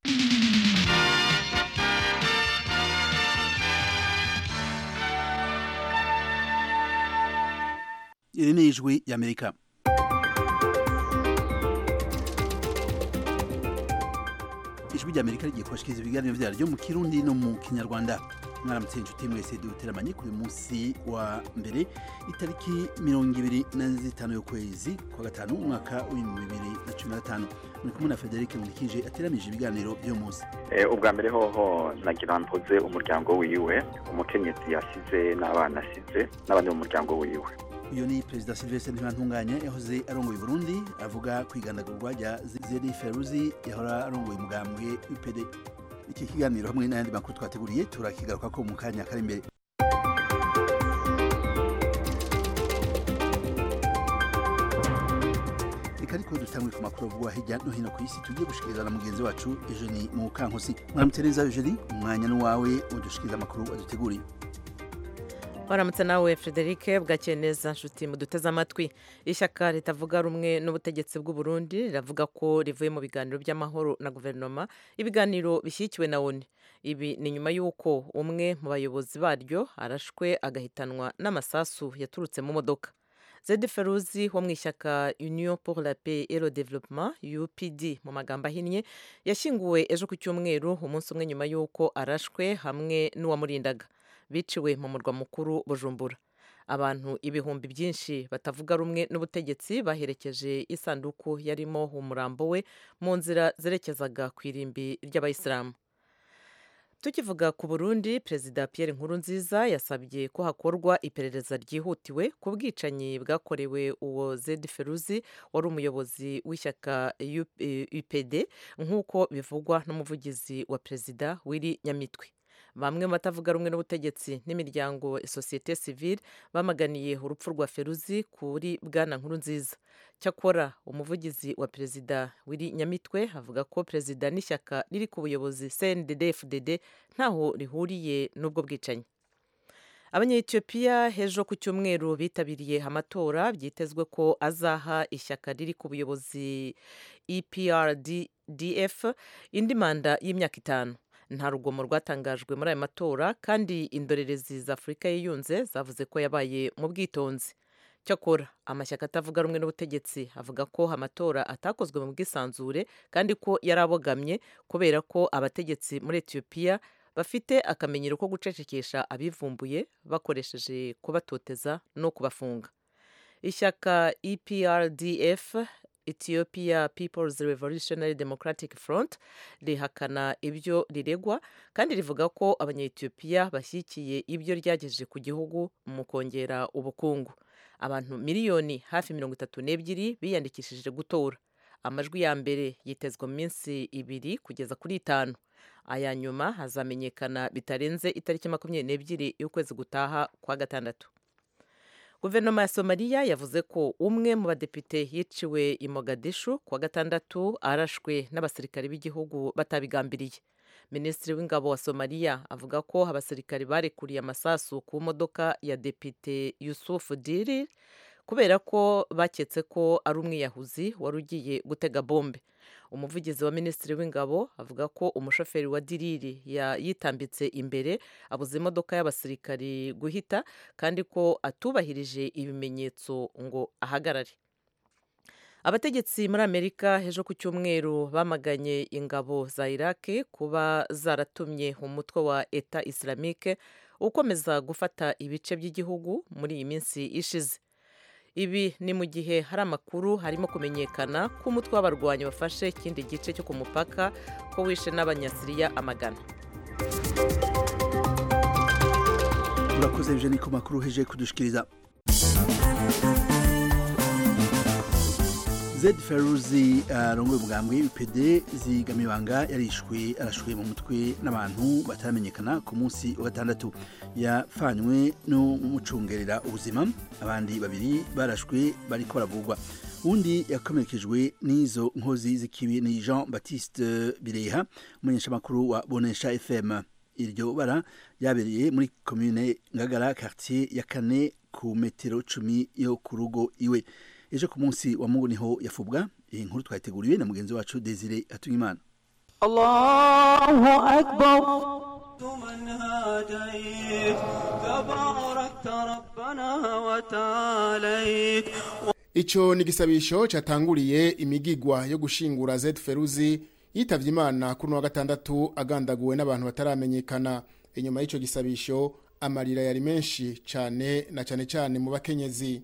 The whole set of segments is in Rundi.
iri ni ijwi y'amerika ijwi ry'amerika rigiye kubashikiriza ibiganiro vyaryo mu kirundi no mu kinyarwanda mwaramutse inshuti mwese duteramanye kuri munsi wa mbere itariki mirongo ibiri na zitanu y'ukwezi kwa gatanu umwaka w'ibihumbi bibiri na cumi na gatanu muri kumwe na federike nkurikije ateramije ibiganiro vy'uyu munsi ubwa mbere hoho nagira mpoze umuryango wiwe umukenyezi yasize n'abana asize n'abandi mu muryango wiwe uyu ni perezida silvestre ntibantunganya yahoze arongoye burundi avuga ku igandagurwa rya zeri feruzi yahora arongoye umugambwe upd iki kiganiro hamwe n'ayandi makuru twateguriye turakigaruka ko mu kanya kari imbere reka ariko dutangwe ku makuru avugwa hirya no hino ku isi tugiye gushikiriza na mugenzi wacu eugenie mukankusi mwaramutse neza eugenie umwanya n'uwawe udushikiriza amakuru aduteguriye waramutse nawe frederic bwakeye neza nshuti muduteze amatwi ishyaka ritavuga rumwe n'ubutegetsi bw'u Burundi riravuga ko rivuye mu biganiro by'amahoro na guverinoma ibiganiro bishyigikiwe na oni ibi ni nyuma y'uko umwe mu bayobozi baryo arashwe agahitanwa n'amasasu yaturutse mu modoka zedi feruzi wo mu ishyaka union pour la paix et le développement upd mu magambo ahinnye yashyinguwe ejo ku cyumweru umunsi umwe nyuma y'uko arashwe hamwe n'uwamurindaga biciwe mu murwa mukuru bujumbura abantu ibihumbi byinshi batavuga rumwe n'ubutegetsi baherekeje isanduku yarimo umurambo we mu nzira zerekezaga ku irimbi ry'abayisilamu tukivuga ku burundi perezida Pierre Nkurunziza yasabye ko hakorwa iperereza ryihutiwe ku bwicanyi bwakorewe uwo zedi feruzi wari umuyobozi w'ishyaka upd nk'uko bivugwa n'umuvugizi wa perezida w'iri nyamitwe bamwe mu batavuga rumwe n'ubutegetsi n'imiryango sosiyete sivile bamaganiye urupfu rwa feruzi kuri bwana nkuru nziza cyakora umuvugizi wa perezida w'iri nyamitwe avuga ko perezida n'ishyaka riri ku buyobozi cndd fdd ntaho rihuriye n'ubwo bwicanyi abanyetiyopiya hejo ku cyumweru bitabiriye amatora byitezwe ko azaha ishyaka riri ku buyobozi eprdf indi manda y'imyaka itanu nta rugomo rwatangajwe muri aya matora kandi indorerezi za afurika yiyunze zavuze ko yabaye mu bwitonzi cyakora amashyaka atavuga rumwe n'ubutegetsi avuga ko amatora atakozwe mu bwisanzure kandi ko yari abogamye kubera ko abategetsi muri etiyopiya bafite akamenyero ko gucecekesha abivumbuye bakoresheje kubatoteza no kubafunga ishyaka eprdf Ethiopia People's Revolutionary Democratic Front rihakana ibyo riregwa kandi rivuga ko abanyetiyopiya bashyigikiye ibyo ryagejeje ku gihugu mu kongera ubukungu abantu miliyoni hafi mirongo itatu n'ebyiri biyandikishije gutora amajwi ya mbere yitezwa mu minsi ibiri kugeza kuri itanu aya nyuma hazamenyekana bitarenze itariki makumyabiri n'ebyiri y'ukwezi gutaha kwa gatandatu guverinoma ya somaliya yavuze ko umwe mu badepite yiciwe i mogadishu kuwa gatandatu arashwe n'abasirikari b'igihugu batabigambiriye minisitiri w'ingabo wa somaliya avuga ko abasirikari barekuriye amasasu ku modoka ya depite yusufu diri kubera ko baketse ko ari umwiyahuzi wari ugiye gutega bombe umuvugizi wa minisitiri w'ingabo avuga ko umushoferi wa diriri yitambitse imbere abuze imodoka y'abasirikari guhita kandi ko atubahirije ibimenyetso ngo ahagarare abategetsi muri amerika ejo ku cyumweru bamaganye ingabo za iraki kuba zaratumye umutwe wa eta islamique ukomeza gufata ibice by'igihugu muri iyi minsi ishize ibi ni mu gihe hari amakuru harimo kumenyekana ko umutwe w'abarwanyi wafashe ikindi gice cyo ku mupaka ko wishe n'abanyasiriya amagana urakoze eugenie ku makuru heje kudushikiriza zed feruzi arongoye umugambwe upd zigamibanga yarishwe arashwe mu mutwe n'abantu bataramenyekana ku munsi wa gatandatu yafanywe n'umucungerera ubuzima abandi babiri barashwe bariko baravugwa undi yakomerekejwe n'izo nkozi z'ikibi ni jean baptiste bireha umumenyeshamakuru wa bonesha fm iryo bara ryabereye muri komine ngagara quartier ya kane ku metero cumi yo ku rugo iwe ejo ku munsi wa mungu niho yafubwa iyi nkuru twayiteguriwe na mugenzi wacu desire hatungimana الله أكبر من هاديت تباركت ربنا وتعاليت Ico ni igisabisho catanguriye imigigwa yo gushingura Z Feruzi yitavye Imana kuri wa gatandatu agandaguwe n'abantu bataramenyekana inyuma y'ico gisabisho amarira yari menshi cane na cane cane mu bakenyezi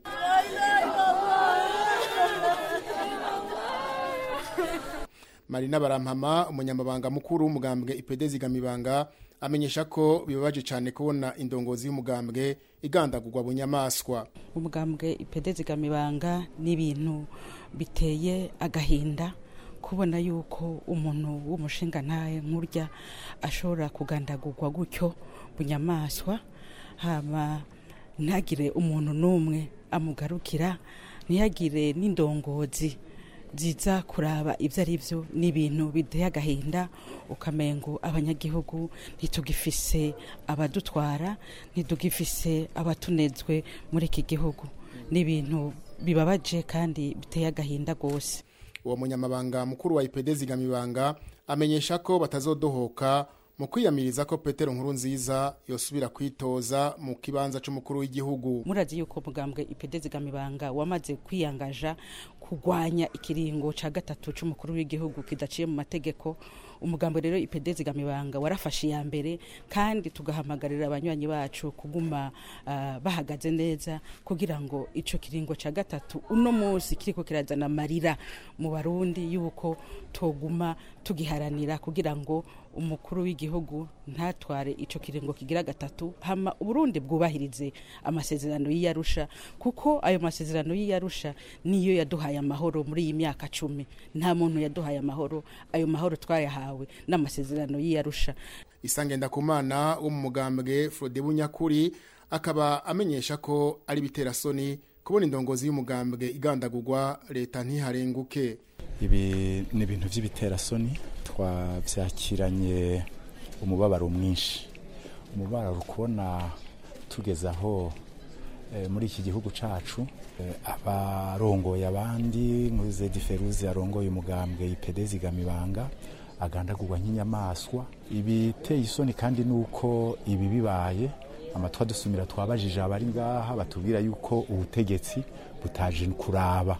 Marina Barampama umunyamabanga mukuru w'umugambwe IPD zigamibanga amenyesha ko bibabaje cyane kubona indongozi y'umugambwe igandagurwa bunyamaswa umugambwe ipede zigamibanga n'ibintu biteye agahinda kubona yuko umuntu w'umushinga ntaye nkurya ashobora kugandagurwa gutyo bunyamaswa hama ntagire umuntu n'umwe amugarukira ntihagire n'indongozi ziza kuraba ibyo ari byo ni ibintu biteye agahinda ukamengo abanyagihugu ntitugifise abadutwara ntitugifise abatunezwe muri iki gihugu ni ibintu bibabaje kandi biteye agahinda rwose uwo munyamabanga mukuru wa IPD zigamibanga amenyesha ko batazodohoka mu kwiyamiriza ko Petero nkuru nziza yosubira kwitoza mu kibanza c'umukuru w'igihugu murazi yuko umugambwe ipede zigamibanga wamaze kwiyangaja kurwanya ikiringo ca gatatu c'umukuru w'igihugu kidaciye mu mategeko umugambo rero ipede zigamibanga warafashe iya mbere kandi tugahamagarira abanywanyi bacu kuguma uh, bahagaze neza kugira ngo ico kiringo ca gatatu uno munsi kiriko kirazana amarira mu barundi yuko toguma tugiharanira kugira ngo umukuru w'igihugu ntatware ico kiringo kigira gatatu hama uburundi bwubahirize amasezerano y'iyarusha kuko ayo masezerano y'iyarusha niyo yaduhaye amahoro muri iyi myaka cumi nta muntu yaduhaye amahoro ayo mahoro twayahawe n'amasezerano y'iyarusha isangenda kumana wo mu mugambwe Frode Bunyakuri akaba amenyesha ko ari bitera soni kubona indongozi y'umugambwe igandagurwa leta ntiharenguke ibi ni ibintu by'ibiterasoni twabyakiranye umubabaro mwinshi umubabaro kubona tugeze aho muri iki gihugu cyacu abarongoye abandi muri zedi feruzi arongoye umugambwe ipede zigamibanga agandagurwa nk'inyamaswa ibiteye isoni kandi ni uko ibi bibaye amatwa dusumira twabajije abari ngaha batubwira yuko ubutegetsi butaje kuraba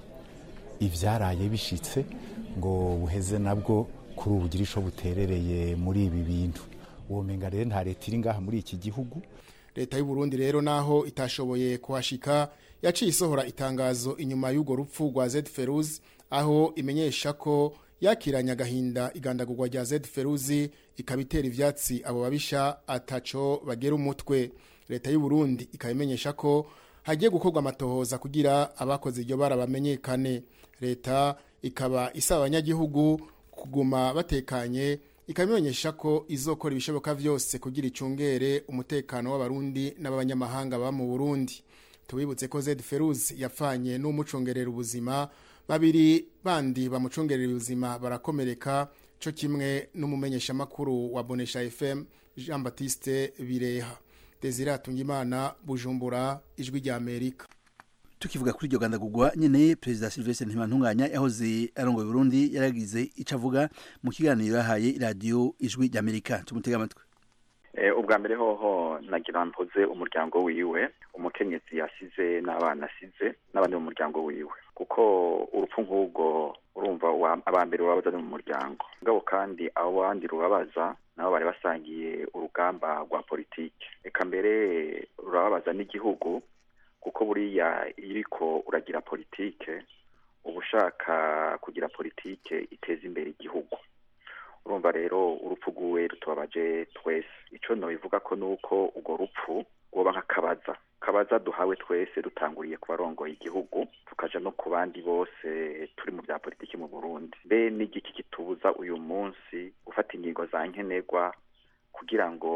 ibyaraye bishitse ngo buheze nabwo kuri ubu ugire icyo buterereye muri ibi bintu uwo menga rero nta leta iri ngaha muri iki gihugu leta y'u Burundi rero naho itashoboye kuhashika yaciye isohora itangazo inyuma y'urwo rupfu rwa Z Feruz aho imenyesha ko yakiranye agahinda igandagurwa rya Z Feruzi ikabitera ivyatsi abo babisha ataco bagera umutwe leta y'u Burundi ikabimenyesha ko hagiye gukorwa amatohoza kugira abakoze iryo bara bamenyekane leta ikaba isaba abanyagihugu kuguma batekanye ikabimenyesha ko izokora ibishoboka byose kugira icungere umutekano w'abarundi n'abanyamahanga baba mu Burundi tubibutse ko Z Feruz yapfanye n'umucungerera ubuzima babiri bandi bamucungerera ubuzima barakomereka cyo kimwe n'umumenyesha makuru wa Bonesha FM Jean Baptiste Bireha Desire Atungimana Bujumbura ijwi rya Amerika tukivuga kuri iryo gandagurwa nyene perezida Sylvestre Ntibantunganya yahoze arongoye Burundi yaragize ico avuga mu kiganiro yahaye radio ijwi rya Amerika tumutega amatwi ubwa mbere hoho nagira mpoze umuryango wiwe umukenyezi yasize n'abana asize n'abandi mu muryango wiwe kuko urupfu nk'ubwo urumva abambere urabaza ni mu muryango ngabo kandi abo bandi rubabaza nabo bari basangiye urugamba rwa politiki reka mbere rurababaza n'igihugu kuko buriya iyo uriko uragira politike uba ushaka kugira politike iteza imbere igihugu urumva rero urupfu rw'uwe rutubabaje twese icyo nabivuga ko ni uko urwo rupfu rwoba nk'akabaza kabaza duhawe twese dutanguriye ku barongoye igihugu tukaja no ku bandi bose turi mu bya politiki mu burundi mbe n'igiki kitubuza uyu munsi gufata ingingo za nkenerwa kugira ngo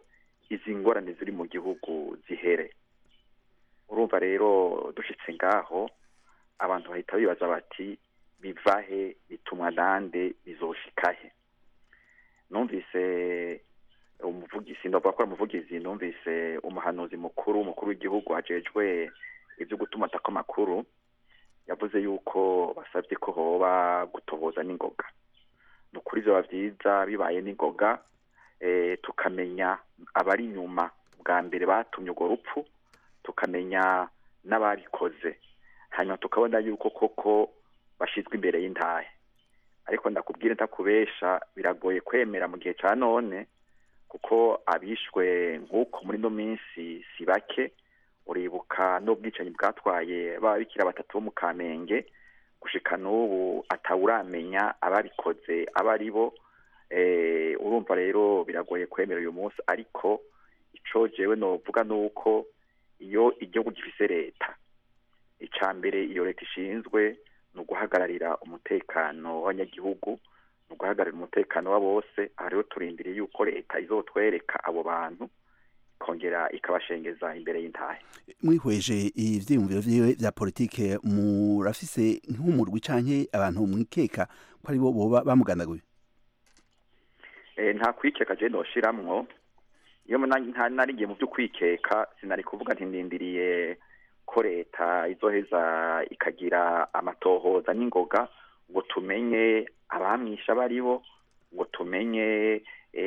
izi ngorane ziri mu gihugu zihere urumva rero dushitse ngaho abantu bahita bibaza bati bivahe bitumwa nande bizoshikahe numvise umuvugizi ndavuga ko umuvugizi numvise umuhanuzi mukuru umukuru w'igihugu ajejwe ibyo gutuma atako amakuru yavuze yuko basabye ko hoba gutoboza n'ingoga ni ukuri vyoba vyiza bibaye n'ingoga eh, tukamenya abari inyuma bwa mbere batumye urwo rupfu tukamenya n'ababikoze hanyuma tukabona yuko koko bashizwe imbere y'intahe ariko ndakubwire ntakubesha biragoye kwemera mu gihe ca none kuko abishwe nk'uko muri no minsi si bake uribuka n'ubwicanyi bwatwaye babikira batatu bo mu kamenge gushika n'ubu atawuramenya ababikoze aba ari bo eh, urumva rero biragoye kwemera uyu munsi ariko ico jewe novuga nuko iyo igihugu gifise leta ica mbere iyo leta ishinzwe ni uguhagararira umutekano w'abanyagihugu ni uguhagararira umutekano wa bose aha rero turindiriye yuko leta izotwereka abo bantu ikongera ikabashengeza imbere y'intahe mwihweje ivyiyumviro vyiwe vya politike murafise nk'umurwi canke abantu mwikeka ko ari bo boba bamugandaguye Eh, nta kwikeka je noshiramwo iyo muna- nta- narigiye mu vy'ukwikeka sinari kuvuga nti ndindiriye ko leta izoheza ikagira amatohoza n'ingoga ngo tumenye abamwisha abo ari bo ngo tumenye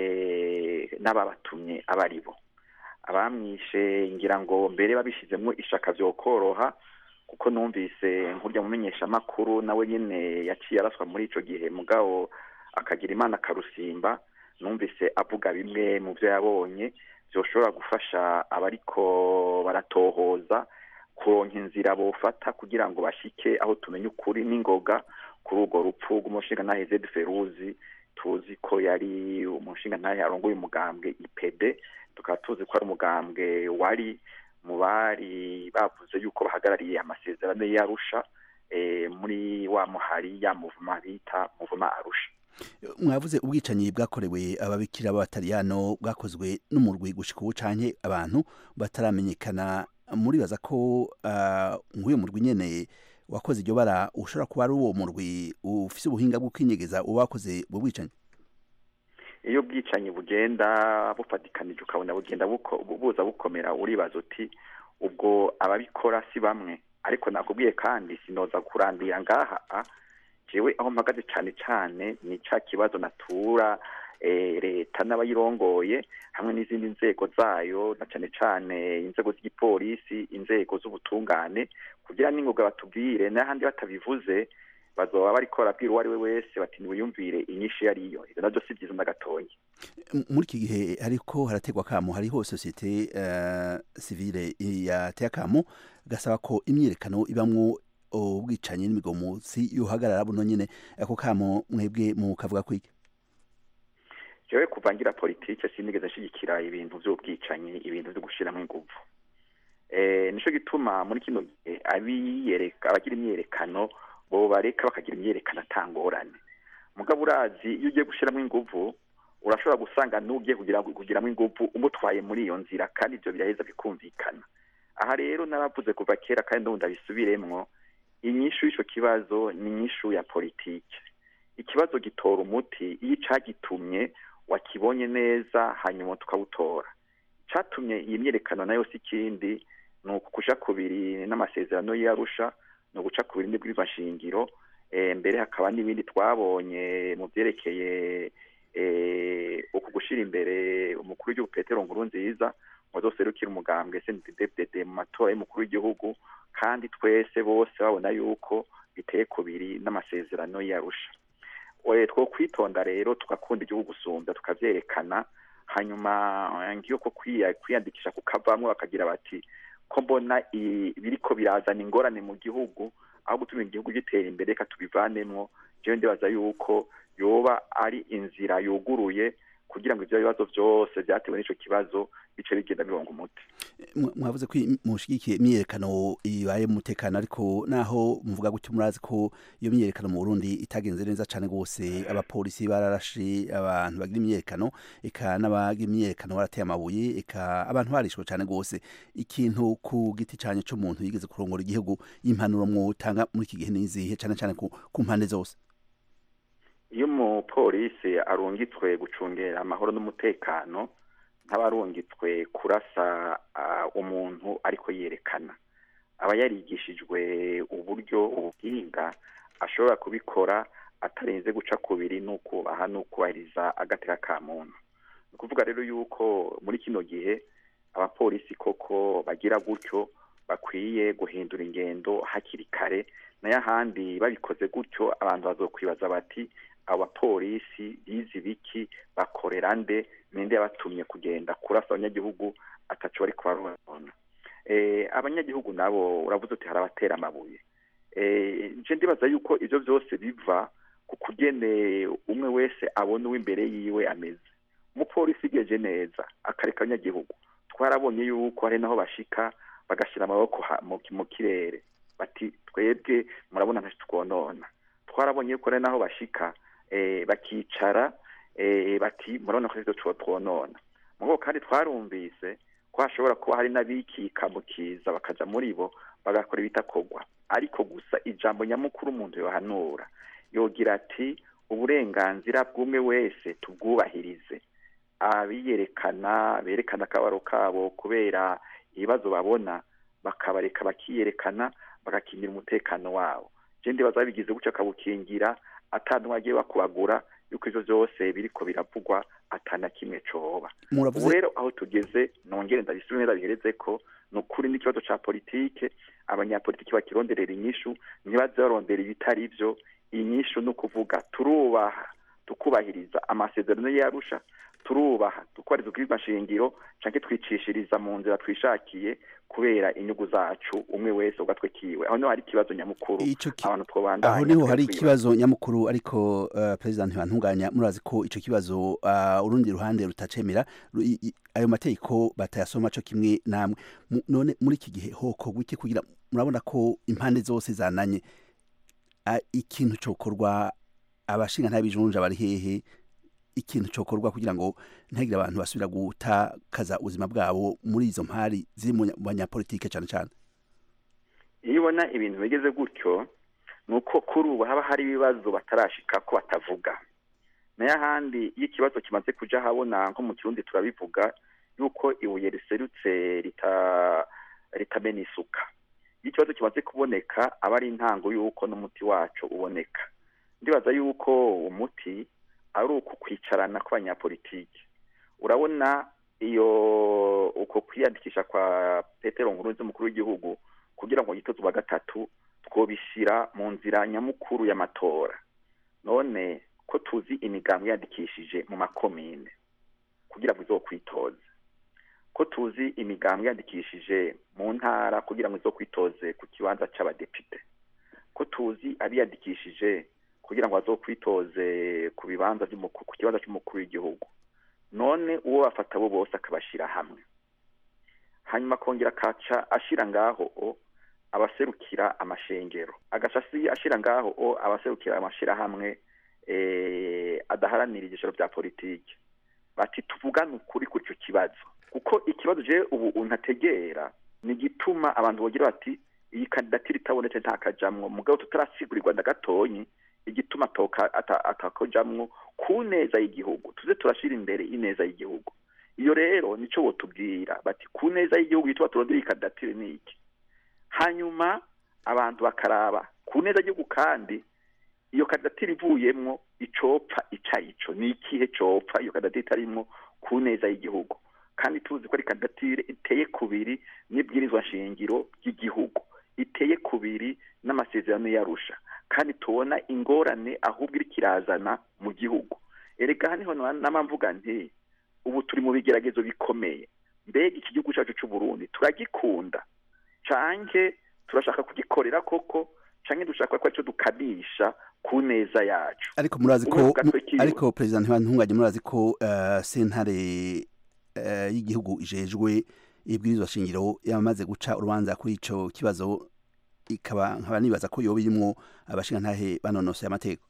eh, n'ababatumye abo ari bo abamwishe ngira ngo mbere babishizemwo ishaka vyokoroha kuko numvise nkurya mumenyeshamakuru nawe nyene yaciye araswa muri ico gihe mugabo akagira imana akarusimba numvise avuga bimwe mu byo yabonye byoshobora gufasha abariko baratohoza kuronka inzira bofata kugira ngo bashike aho tumenye ukuri n'ingoga kuri urwo rupfu rw'umushingantahe zedi feruzi tuzi ko yari umushingantahe arongoye umugambwe ipede tukaba tuzi ko ari umugambwe wari mu bari bavuze yuko bahagarariye amasezerano y'arusha eh, muri wa muhari ya muvuma bita muvuma arusha mwavuze ubwicanyi bwakorewe ababikira b'abataliyano bwakozwe n'umurwi gushika ubu canke abantu bataramenyekana muribaza ko ah, nk'uyo murwi nyene wakoze iryo bara ushobora kuba ari uwo murwi ufise ubuhinga bwo kwinyegeza uba wakoze ubwo bwicanyi iyo ubwicanyi bugenda bufatikanije ukabona bugenda buko- buza bukomera uribaza uti ubwo ababikora si bamwe ariko nakubwiye kandi sinoza kurandira ngaha a, jewe aho mpagaze cane cane ni ca kibazo natura eh, leta n'abayirongoye hamwe n'izindi nzego zayo na cane cane inzego z'igipolisi inzego z'ubutungane kugira n'ingoga batubwire n'ahandi batabivuze bazoba bariko barabwira uwo ari we wese bati niwiyumvire inyinshi iyo ariyo ivyo navyo si vyiza na gatoya M- muri iki gihe hariko harategwa kamo hariho sosiyete uh, civile yateye akamo gasaba ko imyiyerekano ibamwo ubwicanyi n'imigomotsi yohagarara buno nyene ako kamo mwebwe mukavuga kwiki jewe kuva ngira politike sinigeze nshigikira ibintu vy'ubwicanyi ibintu vyo gushiramwo inguvu eh nico gituma muri kino gihe abiyereka abagira imyerekano bo bareka bakagira imyerekano atangorane mugabo urazi iyo ugiye gushiramwo inguvu urashobora gusanga n'ugiye kugira kugiramwo inguvu umutwaye muri iyo nzira kandi ivyo biraheza bikumvikana aha rero naravuze kuva kera kandi ndumva ndabisubiremwo inyishu y'ico kibazo ni inyishu ya politike ikibazo gitora umuti iyo icagitumye wakibonye neza hanyuma tukawutora icatumye iyi myerekano nayo si ikindi ni ukuja kubiri n'amasezerano y'arusha ni uguca kubiri n'ibwirizwa nshingiro eh, mbere hakaba n'ibindi twabonye mu vyerekeye eh, uku gushira imbere umukuru w'igihugu petero nkuru nziza ngo azoserukire umugambwe sndddd mu matora y'umukuru w'igihugu kandi twese bose babona yuko biteye kubiri n'amasezerano y'arusha we two kwitonda rero tugakunda igihugu gusumba tukavyerekana hanyuma eh, ngiyo ko kwiya- kwiyandikisha kukavamwo bakagira bati ko mbona i- biriko birazana ingorane mu gihugu aho gutuma igihugu gitera imbere reka tubivanemwo jewe ndibaza yuko yoba ari inzira yuguruye kugira ngo ivyo bibazo vyose vyatewe n'ico kibazo bice bigenda bironga umuti Mwa- mwavuze ko im- mushigikiye imyiyerekano ibaye mu mutekano ariko naho muvuga gutyo murazi ko iyo myiyerekano mu Burundi itagenze neza cane gose abapolisi bararashe abantu bagira imyiyerekano eka n'abagira imyiyerekano barateye amabuye eka abantu barishwe cane gose ikintu ku giti canye c'umuntu yigeze kurongora igihugu y'impanuro mwotanga muri iki gihe nizihe cane cane ku, ku mpande zose iyo umupolisi arungitswe gucungera amahoro n'umutekano nk'abarungitswe kurasa ah, umuntu ariko yerekana aba yarigishijwe uburyo ubuhinga ashobora kubikora atarenze guca kubiri n'ukubaha n'ukubahiriza agateka ka muntu ni ukuvuga rero yuko muri kino gihe abapolisi koko bagira gutyo bakwiye guhindura ingendo hakiri kare nayo ahandi babikoze gutyo abantu bazokwibaza bati abo bapolisi bizi biki bakorera nde ninde yabatumye kugenda kurasa abanyagihugu ataco bari kubarona eh, abanyagihugu nabo uravuze uti hari abatera amabuye eh, nje ndibaza yuko ivyo vyose biva ku kugene umwe wese abona uw'imbere yiwe ameze umupolisi igeje neza akareka abanyagihugu twarabonye yuko hari naho bashika bagashira amaboko ha- mu mu kirere bati twebwe murabona ntacyo twonona twarabonye yuko hari naho bashika eh, bakicara eh, bati murabona ko ivyo twonona mugo kandi twarumvise ko hashobora kuba hari n'abikika mu kiza bakaja muri bo bagakora ibitakorwa ariko gusa ijambo nyamukuru umuntu yohanura yogira ati uburenganzira bw'umwe wese tubwubahirize abiyerekana berekana akabaro kabo kubera ibibazo babona bakabareka bakiyerekana bagakingira umutekano wabo je ndibaza babigize gutyo akabukingira atantumwe agiye bakubagura yuko ivyo vyose biriko biravugwa atana kimwe coba ubu muravuze rero aho tugeze nongere ndabisubize ndabihereze ko ni ukuri n'ikibazo ca politike abanyapolitiki bakironderera inyishu ntibaze barondera ibitari vyo inyishu ni ukuvuga turubaha tukubahiriza amasezerano yarusha turubaha tukubahiriza ubwirizwa nshingiro canke twicishiriza mu nzira twishakiye kubera inyungu zacu umwe wese ugatwe kiwe aho niho hari ikibazo nyamukuru Ico ki- abantu twobandanya aho niho hari twebwibaza. ikibazo nyamukuru ariko uh, president ntibantunganya murazi ko ico kibazo uh, urundi ruhande rutacemera ru- i- i- ayo mategeko batayasoma co kimwe namwe Mu- none muri iki gihe hokorwa iki kugira murabona ko impande zose zananye uh, ikintu cokorwa abashinga ntabijunja bari hehe ikintu cokorwa kugira ngo ntagire abantu basubira gutakaza ubuzima bwabo muri izo mpari ziri mu nya- mu banyapolitike cane cane iyo ubona ibintu bigeze gutyo ni uko kuri ubu haba hari ibibazo batarashika ko batavuga nayo ahandi iyo ikibazo kimaze kuja ahabona nko mu kirundi turabivuga yuko ibuye riserutse rita ritamena isuka iyo ikibazo kimaze kuboneka aba ari intango y'uko n'umuti wacu uboneka ndibaza yuko umuti ari uku kwicarana kw'abanyapolitiki urabona iyo uko kwiyandikisha kwa petero nkurunzi umukuru w'igihugu kugira ngo yitoze uwa gatatu twobishyira mu nzira nyamukuru y'amatora none ko tuzi imigambi yandikishije mu makomine kugira ngo izokwitoze ko tuzi imigambi yandikishije mu ntara kugira ngo izokwitoze ku kibanza c'abadepite ko tuzi abiyandikishije kugira ngo bazokwitoze ku bibanza vy'umuku- ku kibanza c'umukuru w'igihugu none uwo bafata bo bose akabashira hamwe hanyuma akongera akaca ashira ngaho o abaserukira amashengero agaca asi- ashira ngaho o abaserukira amashirahamwe eh, adaharanira igishoro vya politiki bati tuvugane ukuri kuri ico kibazo kuko ikibazo je ubu untategera ni igituma abantu bogira bati iyi kandidatire itabonetse ntakajamwo mugabo tutarasigurirwa na gatonyi igituma atoka ata- atakojamwo ku neza y'igihugu tuze turashira imbere ineza y'igihugu iyo rero nico botubwira bati ku neza y'igihugu yitwa turondera iyi kandidatire ni iki hanyuma abantu bakaraba ku neza y'igihugu kandi iyo kandidatire ivuyemwo icopfa ica ico ni ikihe copfa iyo kandidatire itarimwo ku neza y'igihugu kandi tuzi ko ari kandidatire iteye kubiri n'ibwirizwa nshingiro ry'igihugu iteye kubiri n'amasezerano yarusha kandi tubona ingorane ahubwo iriko irazana mu gihugu erega haniho n'amamvuga nti ubu turi mu bigeragezo bikomeye mbega iki gihugu cyacu cy'u Burundi turagikunda canke turashaka kugikorera koko canke dushaka ko aricyo dukamisha ku neza yacu ariko murazi ko Umwe ku gatwe kiwe. ariko president ntibantunganye murazi ko uh, sentare uh, y'igihugu ijejwe ibwirizwa shingiro yamaze guca urubanza kuri ico kibazo ikaba nkaba nibaza ko yoba irimwo abashinga ntahe banonosoye amategeko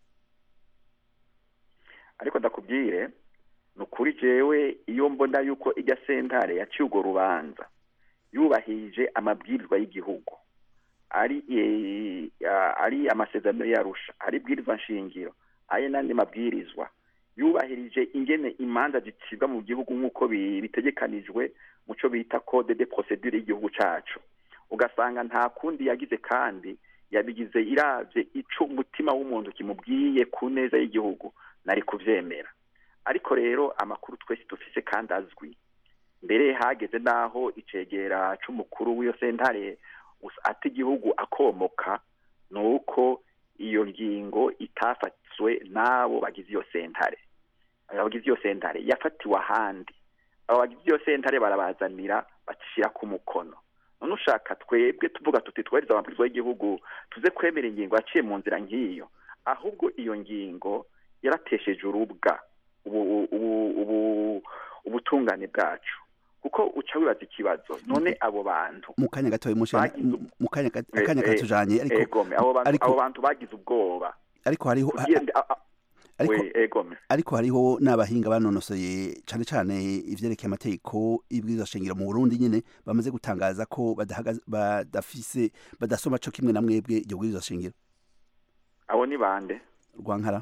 ariko ndakubwire ni ukuri jewe iyo mbona yuko ijya sentare yaciye urwo rubanza yubahirije amabwirizwa y'igihugu ari eh, ah, ari amasezerano yarusha ari ibwirizwa nshingiro ari n'andi mabwirizwa yubahirije ingene imanza zicibwa mu gihugu nk'uko bi- bitegekanijwe mu cyo bita code de procedure y'igihugu cacu ugasanga nta kundi yagize kandi yabigize iravye ico umutima w'umuntu kimubwiye ku neza y'igihugu nari kuvyemera ariko rero amakuru twese dufise kandi azwi mbere hageze n'aho icegera c'umukuru w'iyo sentare us- ata igihugu akomoka ni uko iyo ngingo itafatswe n'abo bagize iyo sentare abagize iyo sentare yafatiwe ahandi abo bagize iyo sentare barabazanira bacishira ku mukono none ushaka twebwe tuvuga tuti twariza amabwiriza y'igihugu tuze kwemera ingingo yaciye mu nzira nk'iyo ahubwo iyo ngingo yaratesheje urubwa ubu ubu ubu ubutungane bwacu kuko uca wibaza ikibazo none abo bantu mu kanya gatoya mushe Bagize- mu kanya gat- Eh, akanya eh, katujanye ariko egome abo bantu ariko- abo bantu bagize ubwoba ariko hariho Kugira- a- a- ariko we egome ariko hariho n'abahinga banonosoye cane cane ivyerekeye amategeko y'ibwirizwa shingiro mu Burundi nyene bamaze gutangaza ko badahagaze badafise badasoma co kimwe na mwebwe iryo bwirizwa shingiro abo ni bande rwankara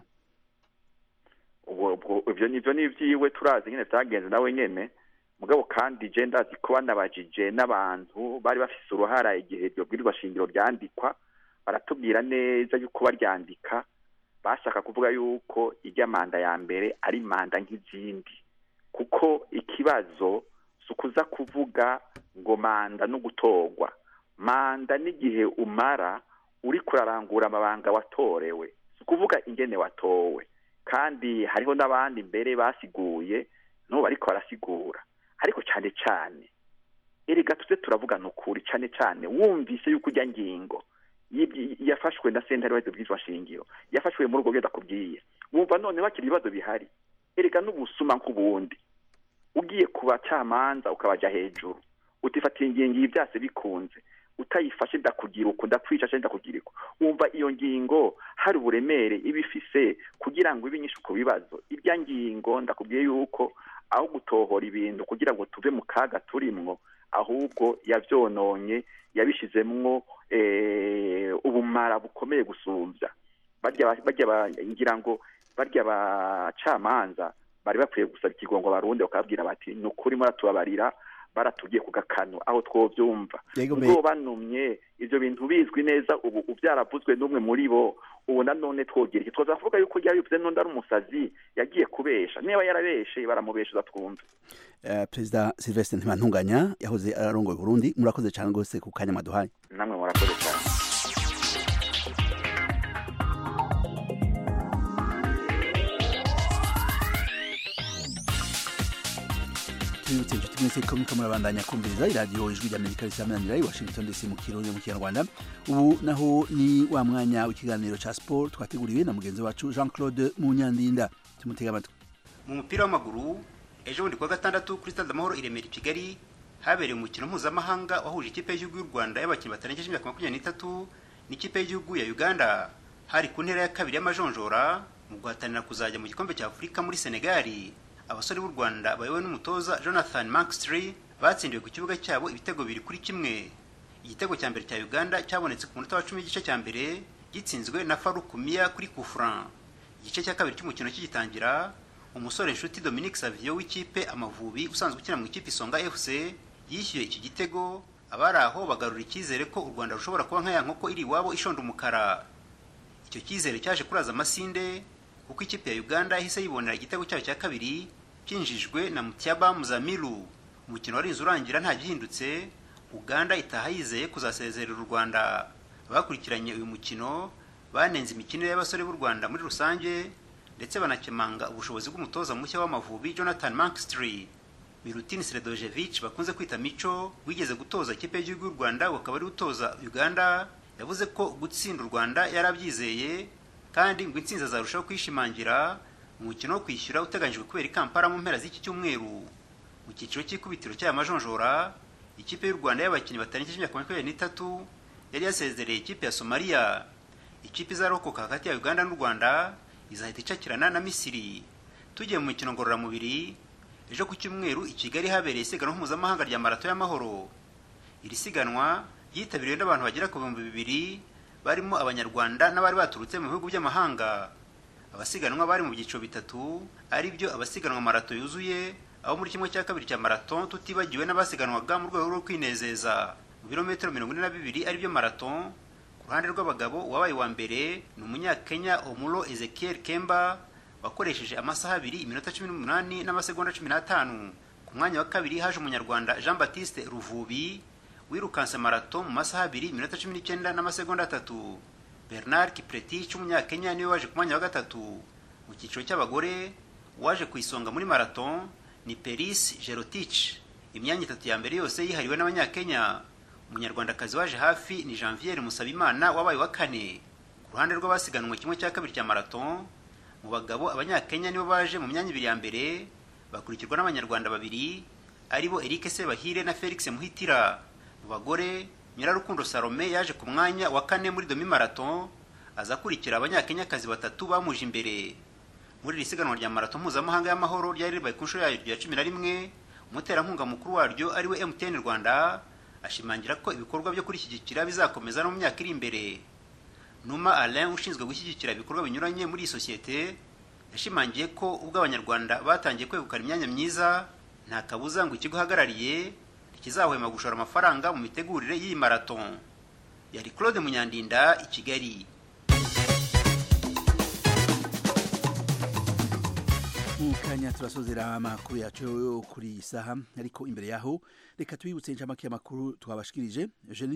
ubwo ubwo ivyo nivyo ni ivyiwe turazi nyene vyagenze nawe nyene mugabo kandi je ndazi ko banabajije n'abantu bari bafise uruhara igihe iryo bwirizwa shingiro ryandikwa baratubwira neza yuko baryandika bashaka kuvuga yuko irya manda ya mbere ari manda nk'izindi kuko ikibazo si ukuza kuvuga ngo manda no gutorwa manda n'igihe umara uri kurarangura amabanga watorewe si ukuvuga ingene watowe kandi hariho n'abandi mbere basiguye n'ubu bariko barasigura ariko cyane cyane erega tuze turavugana ukuri cyane cyane wumvise yuko ujya ngingo yibyi- yafashwe na sentare waheze bwizwa shingiro yafashwe muri ubwo bwenda kubwiye wumva none bakiri ibibazo bihari erega n'ubusuma nk'ubundi ugiye ku bacamanza ukabaja hejuru utifatiye ingingo iyi byase bikunze utayifashe ndakugira uku ndakwica cyangwa ndakugira uku wumva iyo ngingo hari uburemere iba ifise kugira ngo ibe inyinshi ku bibazo irya ngingo ndakubwiye yuko aho gutohora ibintu kugira ngo tuve mu kaga turimwo ahubwo yavyononye yabishizemwo eh, ubumara bukomeye gusumbya barya ba- barya ba- ngira ngo barya bacamanza bari bakwiye gusaba ikigongo barundi bakababwira bati ni ukuri muratubabarira baratubwiye ku gakano aho twovyumva Yego me- ubwo banumye ivyo bintu bizwi neza ubu ubyaravuzwe n'umwe muri bo ubu nanone twogira iki twoza kuvuga yuko yabivuze n'undi ari umusazi yagiye kubesha niba yarabeshe baramubeshuza twumve eh, perezida Sylvestre Ntibantunganya yahoze ararongoye Burundi murakoze cyane gose ku kanya maduhaye namwe murakoze cyane tubibutse inshuti mwese ko muriko murabandanya kumviriza iradiyo ijwi ry'amerika risamanira i washington dc mu kirundi mu kinyarwanda ubu naho ni wa mwanya w'ikiganiro ca sport twateguriwe na mugenzi wacu jean claude munyandinda tumutega amatwi mu mupira w'amaguru ejo bundi kuwa gatandatu kuri stade amahoro i remera i kigali habereye umukino mpuzamahanga wahuje ikipe y'igihugu y'u rwanda y'abakinnyi batarengeje imyaka makumyabiri n'itatu n'ikipe y'igihugu ya uganda hari ku ntera ya kabiri y'amajonjora mu guhatanira kuzajya mu gikombe cya afurika muri senegali abasore b'u rwanda bayobowe n'umutoza jonathan mankstry batsindiwe ku kibuga cyabo ibitego biri kuri kimwe igitego cya mbere cya uganda cyabonetse ku munota wa cumi w'igice cya mbere gitsinzwe na faruku miya kuri kufran igice cya kabiri cy'umukino kigitangira umusore nshuti dominique savio w'ikipe amavubi usanzwe ukina mu ikipe isonga fc yishyuye iki gitego abari aho bagarura icyizere ko u rwanda rushobora kuba nka ya nkoko iri iwabo ishonda umukara icyo cyizere cyaje kuraza amasinde kuko ikipe ya uganda yahise yibonera igitego cyayo cya kabiri cyinjijwe na mutiaba muzamiru umukino warinze urangira nta gihindutse uganda itaha yizeye kuzasezerera u rwanda abakurikiranye uyu mukino banenze imikinire y'abasore b'u rwanda muri rusange ndetse banakemanga ubushobozi bw'umutoza mushya w'amavubi jonathan mankstry milutin sredojevic bakunze kwita mico wigeze gutoza ikipe y'igihugu y'u rwanda ukaba ari utoza uganda yavuze ko gutsinda u rwanda yarabyizeye kandi ngo intsinzi azarushaho kwishimangira umukino wo kwishyura uteganyijwe kubera i kampala mu mpera z'iki cyumweru mu cyiciro cy'ikubitiro cy'aya majonjora ikipe y'u rwanda y'abakinnyi batarengeje imyaka makumyabiri n'itatu yari yasezereye ikipe ya somaliya ikipe izarokoka hagati ya uganda n'u rwanda izahita icakirana na misiri tugiye mu mikino ngororamubiri ejo ku cyumweru i kigali habereye isiganwa mpuzamahanga rya marato y'amahoro iri siganwa ryitabiriwe n'abantu bagera ku bihumbi bibiri barimo abanyarwanda n'abari baturutse mu bihugu by'amahanga abasiganwa bari mu byiciro bitatu ari byo abasiganwa marato yuzuye aho muri kimwe cya kabiri cya marato tutibagiwe n'abasiganwaga mu rwego rwo kwinezeza mu birometero mirongo ine na bibiri ari byo marato ku ruhande rw'abagabo uwabaye wa mbere ni umunyakenya omuro ezekiel kemba wakoresheje amasaha abiri iminota cumi n'umunani n'amasegonda cumi n'atanu ku mwanya wa kabiri haje umunyarwanda jean baptiste ruvubi wirukanse marato mu masaha abiri iminota cumi n'icyenda n'amasegonda atatu bernard kipretich umunyakenya niwe waje ku mwanya wa gatatu mu cyiciro cy'abagore uwaje ku isonga muri marato ni peris gerotich imyanya itatu ya mbere yose yihariwe n'abanyakenya umunyarwandakazi waje hafi ni janviere musabimana wabaye wa kane ku ruhande rw'abasiganwe kimwe cya kabiri cya marato mu bagabo abanyakenya nibo baje mu myanya ibiri ya mbere bakurikirwa n'abanyarwanda babiri aribo eric sebahire na felix muhitira mu bagore nyirarukundo salome yaje ku mwanya wa kane muri domi marato aza akurikira abanyakenyakazi batatu bamuje imbere muri iri siganwa rya marato mpuzamahanga y'amahoro ryari ribaye ku nshuro yaryo ya cumi na rimwe umuterankunga mukuru waryo ariwe mtn rwanda ashimangira ko ibikorwa byo kurishyigikira bizakomeza no mu myaka iri imbere numa alain ushinzwe gushyigikira ibikorwa binyuranye muri iyi sosiyete yashimangiye ko ubwo abanyarwanda batangiye kwegukana imyanya myiza nta kabuza ngo ikigo uhagarariye ntikizahwema gushora amafaranga mu mitegurire y'iyi marato yari claude munyandinda i kigali mu kanya turasozera amakuru yacu yo kuri iyi saha ariko imbere yaho reka twibutse inshamake y'amakuru twabashikirije eugenie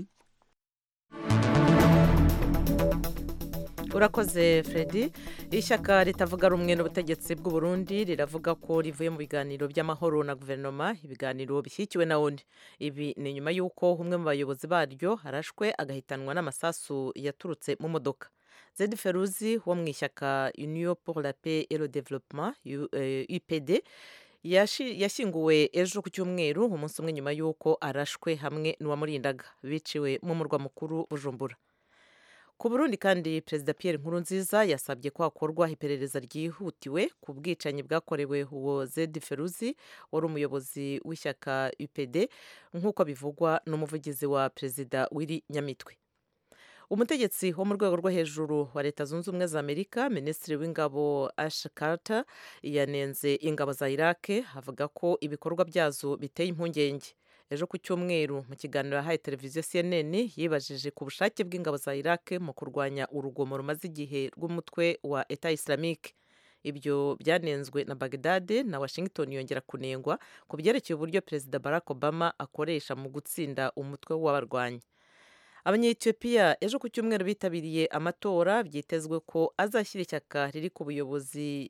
urakoze Freddy ishyaka ritavuga rumwe n'ubutegetsi bw'u Burundi riravuga ko rivuye mu biganiro by'amahoro na guverinoma ibiganiro bishyigikiwe na ONU ibi ni nyuma y'uko umwe mu bayobozi baryo harashwe agahitanwa n'amasasu yaturutse mu modoka Zed Feruzi wo mu ishyaka Union pour la paix et le développement UPD yashyinguwe ejo ku cyumweru umunsi umwe nyuma y'uko arashwe hamwe n'uwamurindaga biciwe mu murwa mukuru Bujumbura ku burundi kandi perezida Pierre Nkurunziza yasabye ko hakorwa iperereza ryihutiwe ku bwicanyi bwakorewe uwo Zed Feruzi wari umuyobozi w'ishyaka UPD nk'uko bivugwa n'umuvugizi wa perezida w'iri nyamitwe umutegetsi wo mu rwego rwo hejuru wa leta zunze ubumwe za amerika minisitiri w'ingabo ash carter yanenze ingabo za iraq avuga ko ibikorwa byazo biteye impungenge ejo ku cyumweru mu kiganiro yahaye televiziyo cnn yibajije ku bushake bw'ingabo za iraq mu kurwanya urugomo rumaze igihe rw'umutwe wa eta islamique ibyo byanenzwe na bagdade na washington yongera kunengwa ku byerekeye uburyo perezida barack obama akoresha mu gutsinda umutwe w'abarwanyi abanyetiyopiya ejo ku cyumweru bitabiriye amatora byitezwe ko azashyira ishyaka riri ku buyobozi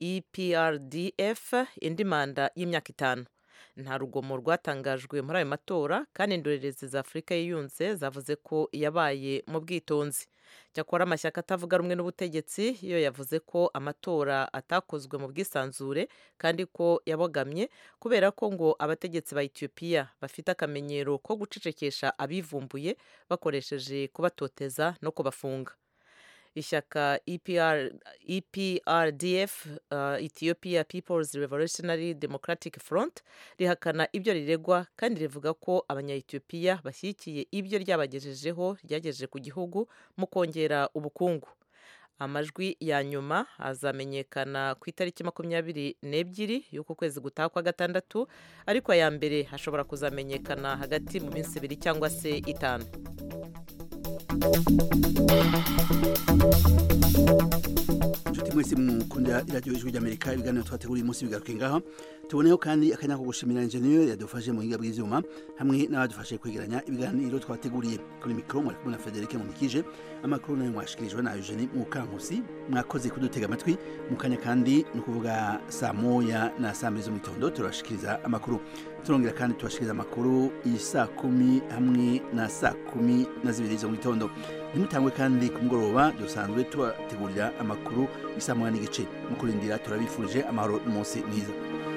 eprdf indi manda y'imyaka itanu nta rugomo rwatangajwe muri ayo matora kandi indorerezi za afurika yiyunze zavuze ko yabaye mu bwitonzi cyakora amashyaka atavuga rumwe n'ubutegetsi yo yavuze ko amatora atakozwe mu bwisanzure kandi ko yabogamye kubera ko ngo abategetsi ba etiyopiya bafite akamenyero ko gucecekesha abivumbuye bakoresheje kubatoteza no kubafunga ishyaka EPR, eprdf uh, ethiopia peoples revolutionary democratic front rihakana ibyo riregwa kandi rivuga ko abanyayetiyopiya bashyigikiye ibyo ryabagejejeho ryagejeje ku gihugu mu kongera ubukungu amajwi ya nyuma azamenyekana ku itariki makumyabiri n'ebyiri y'uku kwezi gutaha kwa gatandatu ariko aya mbere hashobora kuzamenyekana hagati mu minsi ibiri cyangwa se itanu inshuti mwese mukunda iradiyo ijwi ry'amerika ibiganiro twateguriye umunsi bigaruke ngaha tuboneho kandi akanya ko gushimira injeniyeri yadufashe mu buhinga bw'ibyuma hamwe n'abadufashe kwegeranya ibiganiro twateguriye kuri mikoro mwari kumwe na federike munikije amakuru nayo mwashikirijwe na eugenie mukankusi mwakoze kudutega amatwi mu kanya kandi ni ukuvuga saa moya na saa mbiri zo mu gitondo turabashikiriza amakuru turongera kandi tubashikiriza amakuru saa kumi hamwe na saa kumi na zibiri zo mu gitondo ntimutangwe kandi ku mugoroba dusanzwe tubategurira amakuru isa moya n'igice mu kurindira turabifurije amahoro n'umunsi mwiza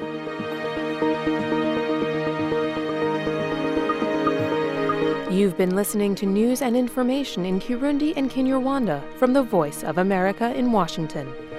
You've been listening to news and information in Kirundi and Kinyarwanda from the Voice of America in Washington.